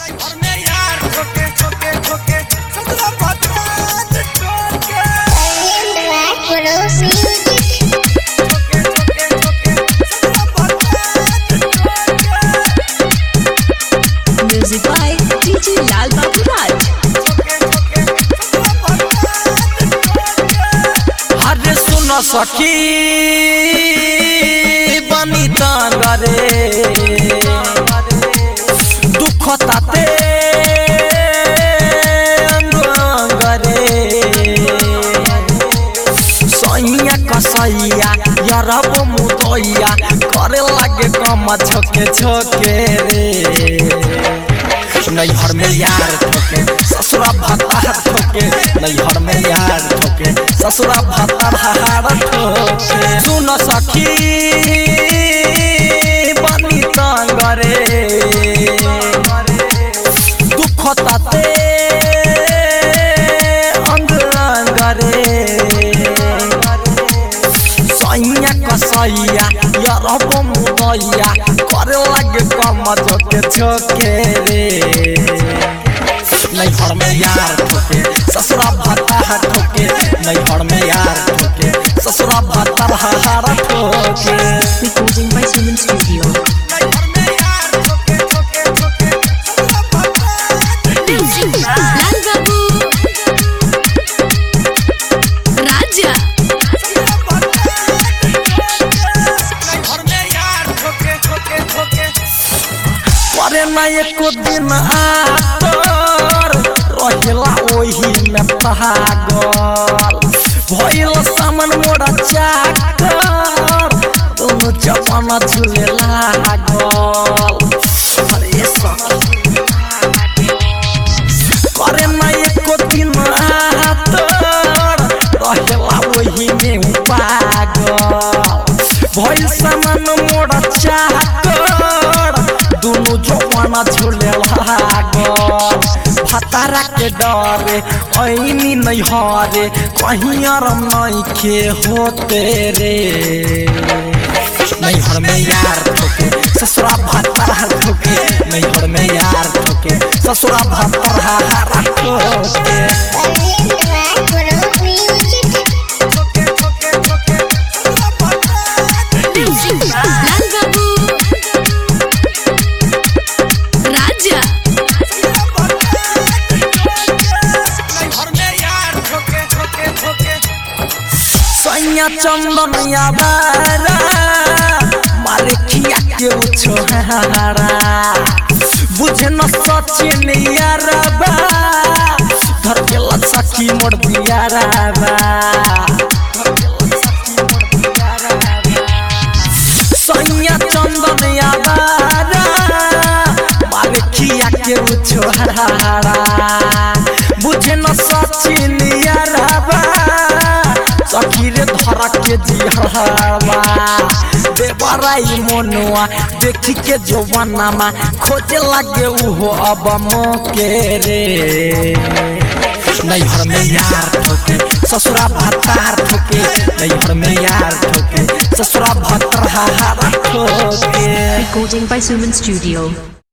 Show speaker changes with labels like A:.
A: घर में यार ठोके ठोके ठोके सदरा बता ठोके
B: Black Widow Music.
A: ठोके ठोके ठोके सदरा बता ठोके
C: Music by DJ Lal Babu Raj.
A: हरे सुन सखी बनी तांगरे दुख ताते अंगरे सैया कसैया यरब मुदैया करे लागे कम छोके छोके रे नैहर में यार ठोके ससुरा भत्ता ठोके नैहर में यार ठोके ससुरा भत्ता हार ठोके सुन सखी बनी तांगरे दुख ताते अंग अंगरे सैया कसैया यरब मुदैया करे लागे कम छोके छोके रे नैहर में यार ठोके ससुरा भत्ता ठोके नैहर में यार ठोके ससुरा भत्ता हार ठोके
C: Recording by Suman Studio.
A: नैहर में यार ठोके ठोके ठोके ससुरा भत्ता
C: Lal Babu. Raja.
A: करे ना एको दिन आतर रहेला ओही में पागल भइल सामान मोरा चाकर दोनों जवाना झूले लागल अरे सखी करे ना एको दिन आतर रहेला ओही में पागल भइल सामान मोरा चाकर दुनु जवाना झूले लागल भतारा के डरे ऐनी नहीं हरे कहीं आराम नहीं के होते रे नैहर में यार ठोके ससुरा भत्ता ठोके नैहर में यार ठोके ससुरा भत्ता हारा ठोके
B: Black Widow Music.
C: Lal Babu. Raja.
A: सैया चंदन याबारा मारे खिया के उछोहारा बुझे न सचिन यारबा धर के लसकी मोड़ दियाराबा सैया चंदन याबारा मारे खिया के उछोहारा बुझे न सचिन यारबा सखी रे धरा के जिहरवा देवराई मनुआ देखी के जवानामा खोजे लागे उहो अब मोके रे नैहर में यार ठोके ससुरा भत्तार ठोके नैहर में यार ठोके ससुरा भत्तार हार ठोके
C: Recording by Suman Studio.